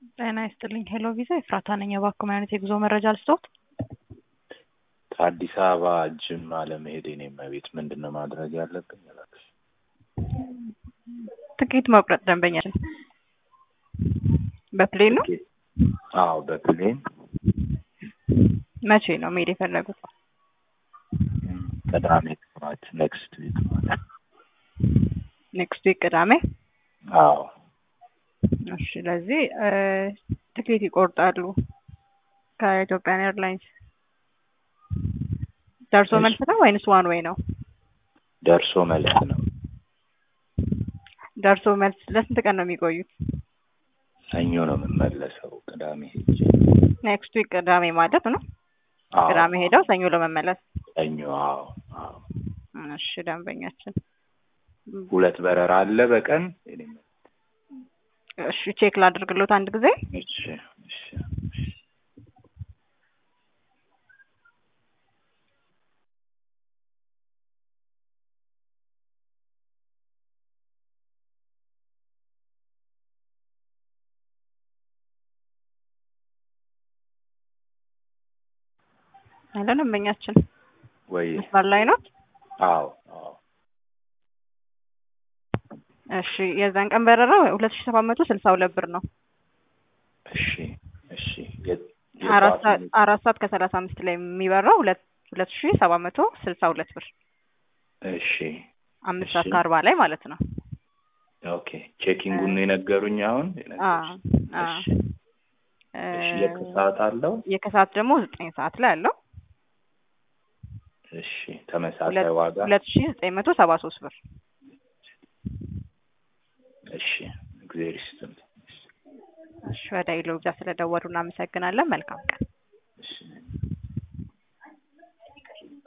ጤና ይስጥልኝ ሄሎ ቪዛ ኤፍራታ ነኝ። እባክዎ ምን አይነት የጉዞ መረጃ ልስጥዎት? ከአዲስ አበባ ጅማ ለመሄድ የኔ እመቤት ምንድን ነው ማድረግ ያለብኝ? እባክሽ ትኬት መቁረጥ ደንበኛችን በፕሌን ነው? ትኬት? አዎ በፕሌን መቼ ነው መሄድ የፈለጉት? ቅዳሜ ጠዋት ኔክስት ዊክ ማለት ኔክስት ዊክ ቅዳሜ? አዎ እሺ ስለዚህ ትኬት ይቆርጣሉ ከኢትዮጵያን ኤርላይንስ። ደርሶ መልስ ነው ወይንስ ዋን ዌይ ነው? ደርሶ መልስ ነው። ደርሶ መልስ ለስንት ቀን ነው የሚቆዩት? ሰኞ ነው የምመለሰው ቅዳሜ ሄጄ። ኔክስት ዊክ ቅዳሜ ማለት ነው። አዎ ቅዳሜ ሄደው ሰኞ ለመመለስ። ሰኞ አዎ አዎ እሺ ደንበኛችን ሁለት በረራ አለ በቀን የኔ እመቤት። እሺ ቼክ ላድርግሎት አንድ ጊዜ። እሺ እሺ እሺ አለ ደንበኛችን ወይ መስመር ላይ ነው። አዎ አዎ እሺ የዛን ቀን በረራ ሁለት ሺ ሰባት መቶ ስልሳ ሁለት ብር ነው። እሺ እሺ የ- አራት የጠዋት ሰዓት አራት ሰዓት ከሰላሳ አምስት ላይ የሚበራው ሁለት ሁለት ሺ ሰባት መቶ ስልሳ ሁለት ብር እሺ አምስት እሺ። ሰዓት ከአርባ ላይ ማለት ነው። ኦኬ ቼኪንጉን ነው የነገሩኝ አሁን አ የነገሩሽ? አ እሺ እሺ የከሰዓት አለው የከሰዓት ደግሞ ዘጠኝ ሰዓት ላይ አለው እሺ ተመሳሳይ ሁለት ዋጋ ሁለት ሺ ዘጠኝ መቶ ሰባ ሶስት ብር። እሺ እግዚአብሔር ይስጥልኝ እሺ ወደ ኢሎቪዛ ስለደወሉ እናመሰግናለን። መልካም ቀን። እሺ